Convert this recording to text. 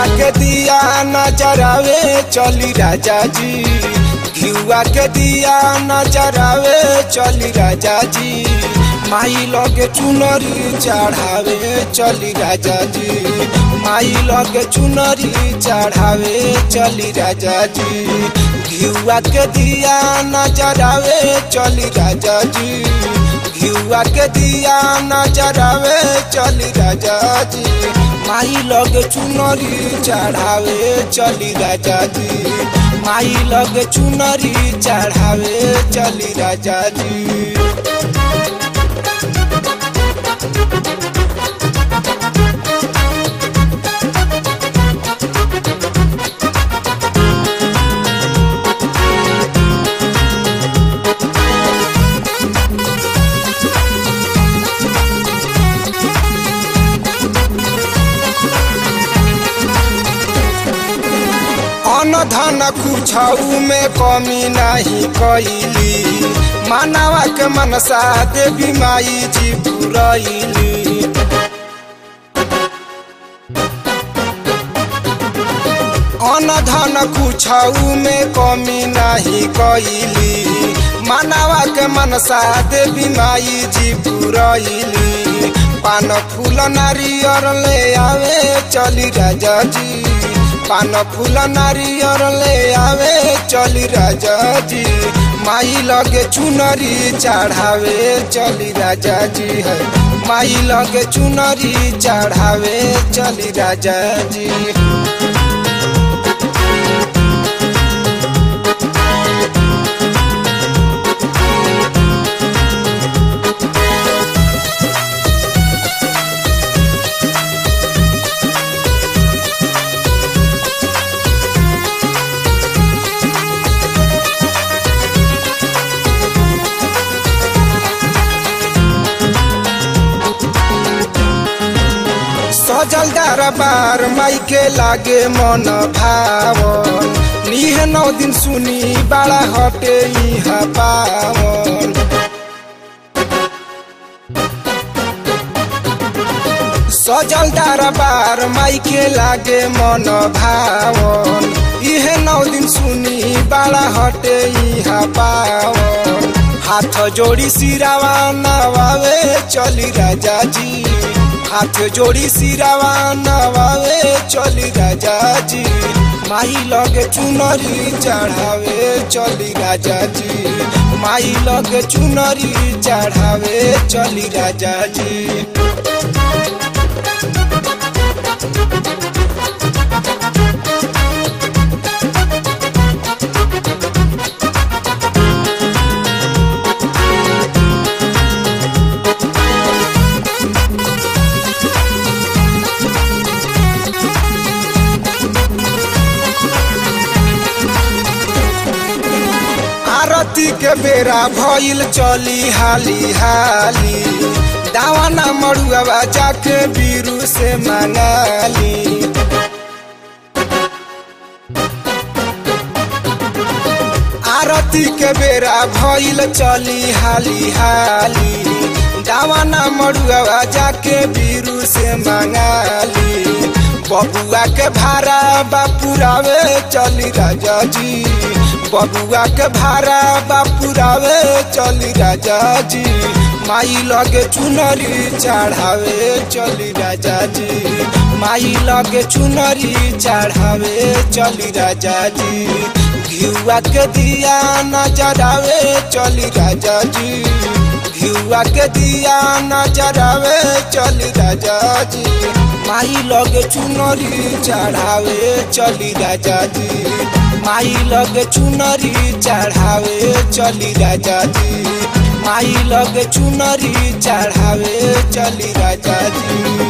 घिउआ के दिया नजरावे चली राजा जी घिउआ के दिया नजरावे चली राजा जी माई लगे चुनरी चढ़ावे चली राजा जी माई लगे चुनरी चढ़ावे चली राजा जी घिउआ के दिया नजरावे चली राजा जी घिउआ के दिया नजरावे चली राजा जी माई लगे चुनरी चढ़ावे चली राजा जी माई लगे चुनरी चढ़ावे चली राजा जी अन धन कुछऊ में कमी नहीं कैली मानवा के मनसा देवी माई जी पुरैली अन धन कुछऊ में कमी नहीं कैली मानवा के मनसा देवी माई जी पुरैली पान फूल नारियर ले आवे चली राजा जी पान फूल नारियर ले आवे चली राजा जी माई लगे चुनरी चढ़ावे चली राजा जी है माई लगे चुनरी चढ़ावे चली राजा जी सजल दरबार माई के लागे मन भावन निह नौ दिन सुनी बड़ा हटे यहाँ पावन सजल दरबार माई के लागे मन भावन इहे नौ दिन सुनी बड़ा हटे यहाँ पावन हाथ जोड़ी सिरावा नवावे चली राजा जी हाथ जोड़ी सिरावा नवावे चली राजा जी माई लगे चुनरी चढ़ावे चली राजा जी माई लगे चुनरी चढ़ावे चली राजा जी आरती के बेरा भइल चली हाली हाली दावाना मड़ुआ जाके बीरू से मंगाली आरती के बेरा भइल चली हाली हाली दावाना मड़ुआ जाके बीरू से मंगाली बबुआ के भाड़ा बापुरावे चली राजा जी बबुआ के भाड़ा बापुरावे चली राजा जी माई लगे चुनरी चढ़ावे चली राजा जी माई लगे चुनरी चढ़ावे चली राजा जी घिउआ के दिया नजरावे चली राजा जी घिउआ के दिया नजरावे चली राजा जी माई लगे चुनरी चढ़ावे चली राजा जी माई लगे चुनरी चढ़ावे चली राजा जी माई लगे चुनरी चढ़ावे चली राजा जी